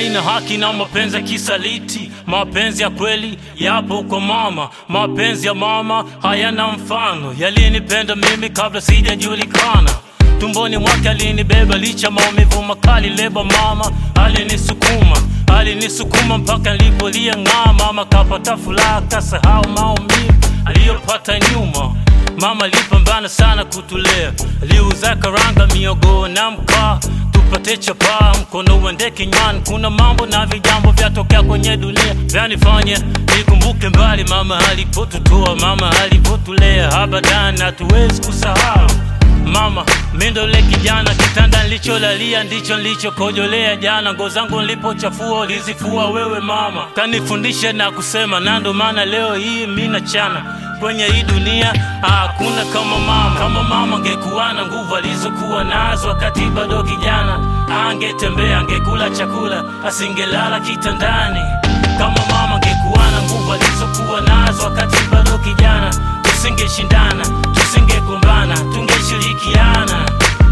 haina haki na mapenzi ya kisaliti. Mapenzi ya kweli yapo kwa mama, mapenzi ya mama hayana mfano. Yalinipenda mimi kabla sijajulikana tumboni mwake alinibeba licha maumivu makali leba mama alinisukuma alinisukuma mpaka nilipolia ng'aa mama kapata furaha kasahau maumivu aliyopata nyuma mama alipambana sana kutulea aliuza karanga miogo na mkaa tupate chapaa mkono uende kinywani kuna mambo na vijambo vyatokea kwenye dunia vyanifanya nikumbuke mbali mama alipotutoa mama alipotulea abadan hatuwezi kusahau Mama, mindole kijana, kitanda nilicholalia ndicho nilichokojolea jana. Nguo zangu nilipochafua ulizifua wewe mama, kanifundisha na kusema, na ndo maana leo hii mi nachana kwenye hii dunia. Hakuna kama mama, kama mama angekuwa na nguvu alizokuwa nazo wakati bado kijana, angetembea, angekula chakula, asingelala kitandani. Kama mama angekuwa na nguvu alizokuwa nazo wakati bado kijana, tusingeshindana, tusingegombana, tungeshirikiana.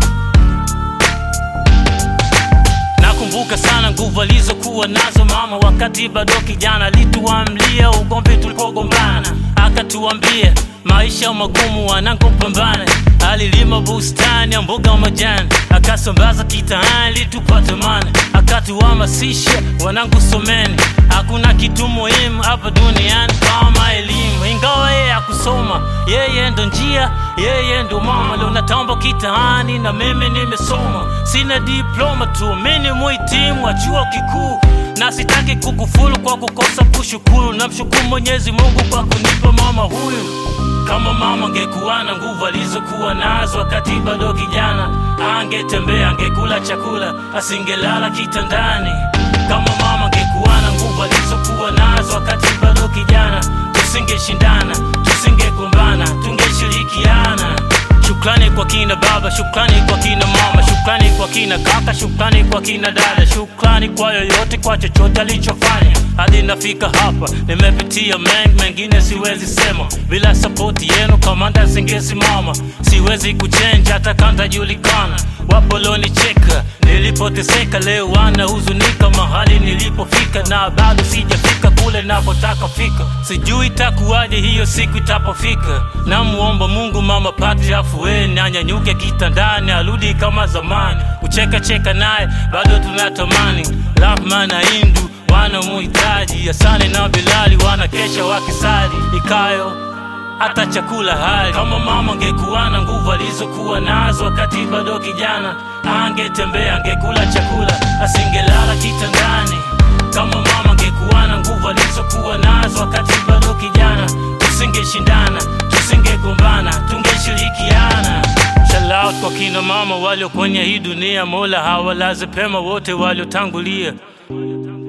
Nakumbuka sana nguvu alizokuwa nazo mama wakati bado kijana, alituamlia ugomvi tulipogombana, akatuambia maisha magumu wanangu, pambana. Alilima bustani ya mboga majani, akasambaza kitaani tupate mani, akatuhamasisha wanangu, someni, hakuna kitu muhimu hapa duniani kama elimu. Ingawa yeye akusoma, yeye ndo njia, yeye ndo mama. Leo natamba kitaani na mimi nimesoma, sina diploma tu, mimi ni muhitimu wa chuo kikuu na sitaki kukufuru kwa kukosa kushukuru. Namshukuru Mwenyezi Mungu kwa kunipa mama huyu. Kama mama angekuwa na nguvu alizokuwa nazo wakati bado kijana, angetembea, angekula chakula, asingelala kitandani. Kama mama angekuwa na nguvu alizokuwa nazo wakati bado kijana, tusingeshindana, tusingegombana, tungeshirikiana. Shukrani kwa kina baba, shukrani kwa kina mama, shukrani kwa kina kaka, shukrani kwa kina dada, shukrani kwa yoyote, kwa chochote alichofanya hadi nafika hapa. Nimepitia mengi, mengine siwezi sema, bila sapoti yenu kamanda singesimama. Siwezi kuchenja hata kanda julikana, wapo walionicheka nilipoteseka, leo wanahuzunika mahali nilipofika, na bado sijafika kule napotaka fika. Sijui itakuwaje hiyo siku itapofika. Namuomba Mungu mama pate afueni, anyanyuke kitandani, arudi kama zamani. Kucheka cheka naye bado tunatamani. Rahma na Hindu wanamuhitaji, Hasani na Bilali wanakesha wakisali ikayo hata chakula hali. Kama mama angekuwa na nguvu alizokuwa nazo wakati bado kijana, angetembea, angekula chakula, asingelala kitandani. Kama mama angekuwa na nguvu alizokuwa nazo wakati bado kijana, tusingeshindana, tusingegombana, tungeshirikiana. Shout out kwa kina mama walio kwenye hii dunia, Mola hawalaze pema wote waliotangulia.